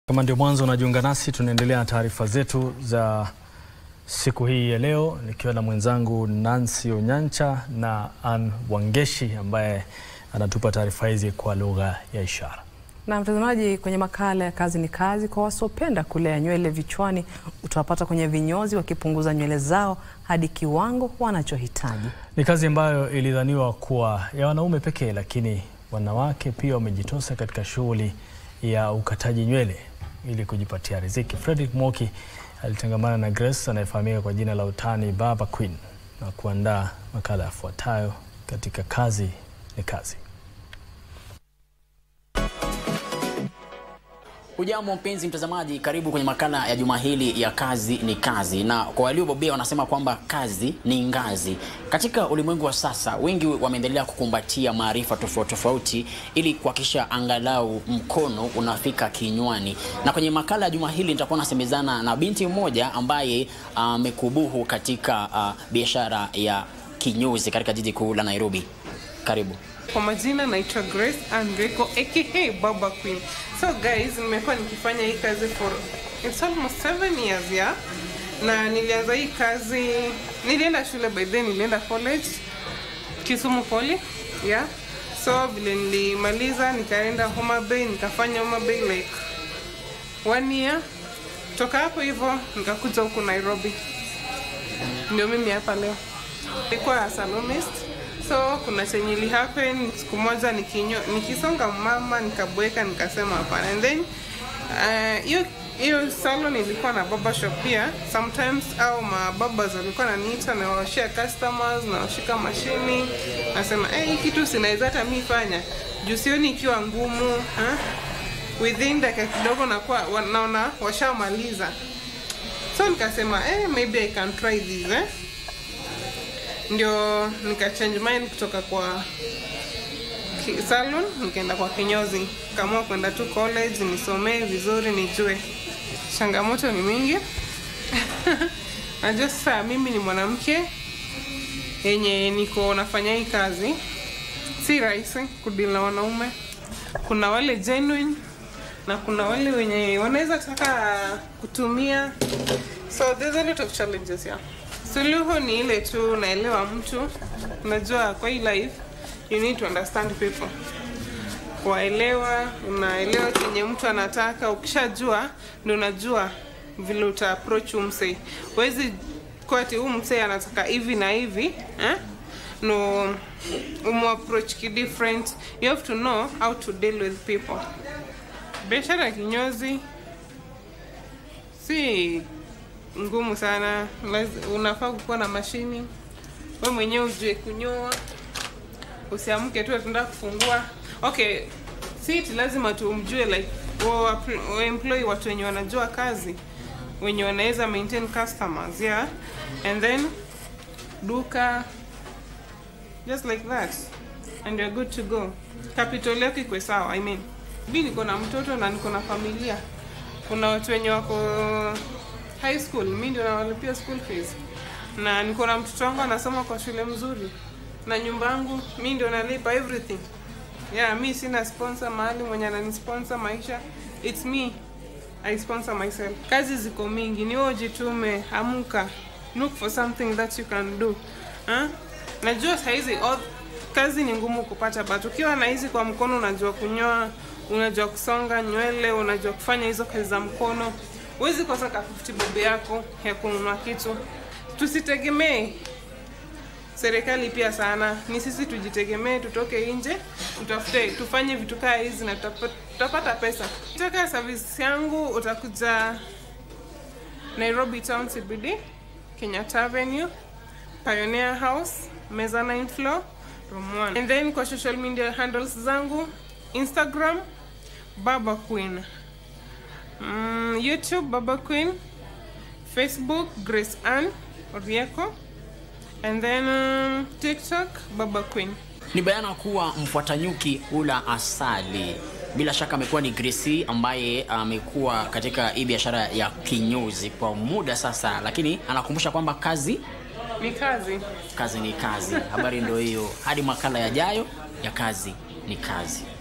Kama ndio mwanzo unajiunga nasi, tunaendelea na taarifa zetu za siku hii ya leo, nikiwa na mwenzangu Nancy Onyancha na Ann Wangeshi ambaye anatupa taarifa hizi kwa lugha ya ishara. Na mtazamaji, kwenye makala ya kazi ni kazi, kwa wasiopenda kulea nywele vichwani, utawapata kwenye vinyozi wakipunguza nywele zao hadi kiwango wanachohitaji. Ni kazi ambayo ilidhaniwa kuwa ya wanaume pekee, lakini wanawake pia wamejitosa katika shughuli ya ukataji nywele ili kujipatia riziki. Fredrick Moki alitangamana na Grace anayefahamika kwa jina la utani Baba Queen na kuandaa makala yafuatayo katika kazi ni kazi. Hujambo mpenzi mtazamaji, karibu kwenye makala ya juma hili ya kazi ni kazi, na kwa waliobobea wanasema kwamba kazi ni ngazi. Katika ulimwengu wa sasa, wengi wameendelea kukumbatia maarifa tofauti tofauti ili kuhakikisha angalau mkono unafika kinywani. Na kwenye makala ya juma hili nitakuwa nasemezana na binti mmoja ambaye amekubuhu uh, katika uh, biashara ya kinyozi katika jiji kuu la Nairobi. Karibu. Kwa majina naitwa Grace Andreko aka Baba Queen. So guys, nimekuwa nikifanya hii kazi for it's almost seven years yeah. Na nilianza hii kazi, nilienda shule by then, nilienda college Kisumu Poly yeah. So vile nilimaliza nikaenda Homa Bay, nikafanya Homa Bay like one year. Toka hapo hivyo nikakuja huku Nairobi, ndio mimi hapa leo. Nilikuwa salonist so kuna chenye ili happen siku moja nikinyo, nikisonga mama nikabweka nikasema hapana and then hiyo uh, hiyo salon ilikuwa na baba shop pia sometimes au mababas walikuwa naniita na washia customers na washika mashini nasema eh hey, kitu sinaweza hata mi fanya juu sioni ikiwa ngumu ha? within dakika kidogo nakuwa naona washamaliza so nikasema eh hey, maybe i can try this eh ndio nika change mind kutoka kwa salon nikaenda kwa kinyozi kaamua kwenda tu college nisomee vizuri nijue changamoto ni mingi najua sasa mimi ni mwanamke yenye niko nafanya hii kazi si rahisi kudili na wanaume kuna wale genuine na kuna wale wenye wanaweza taka kutumia so there's a lot of challenges yeah suluhu ni ile tu unaelewa mtu unajua kwa hii life you need to understand people kuwaelewa unaelewa chenye mtu anataka ukishajua ndio unajua vile uta approach umsee huwezi kwati huu msee anataka hivi na hivi eh? no umu approach ki different you have to know how to deal with people biashara ya kinyozi si ngumu sana unafaa kukuwa na mashini we mwenyewe ujue kunyoa usiamke tu atenda kufungua okay siti lazima tumjue like employ watu wenye wanajua kazi wenye wanaweza maintain customers yeah and then duka just like that and you're good to go capital yako ikwe sawa i mean mi niko na mtoto na niko na familia kuna watu wenye wako high school mi ndio nawalipia school fees na niko na mtoto wangu anasoma kwa shule mzuri na nyumba yangu mi ndio nalipa everything yeah mi sina sponsor mahali mwenye ananisponsor maisha it's me i sponsor myself kazi ziko mingi ni wewe jitume amuka look for something that you can do huh? najua sahizi kazi ni ngumu kupata but ukiwa na hizi kwa mkono unajua kunyoa unajua kusonga nywele unajua kufanya hizo kazi za mkono huwezi kosa ka 50 bob yako ya kununua kitu. Tusitegemee serikali pia sana, ni sisi tujitegemee, tutoke nje, tutafute, tufanye vitu kaa hizi na tutapata pesa. Kutoka service yangu utakuja Nairobi Town CBD, Kenyatta Avenue, Pioneer House, mezzanine floor, room 1. And then kwa social media handles zangu Instagram Baba Queen. Mm, YouTube Baba Queen, Facebook Grace Ann Orieko, and then um, TikTok Baba Queen. Ni bayana kuwa mfuata nyuki hula asali. Bila shaka amekuwa ni Gracie ambaye amekuwa katika hii biashara ya kinyozi kwa muda sasa, lakini anakumbusha kwamba kazi Ni kazi. kazi ni kazi. Habari ndio hiyo, hadi makala yajayo ya kazi ni kazi.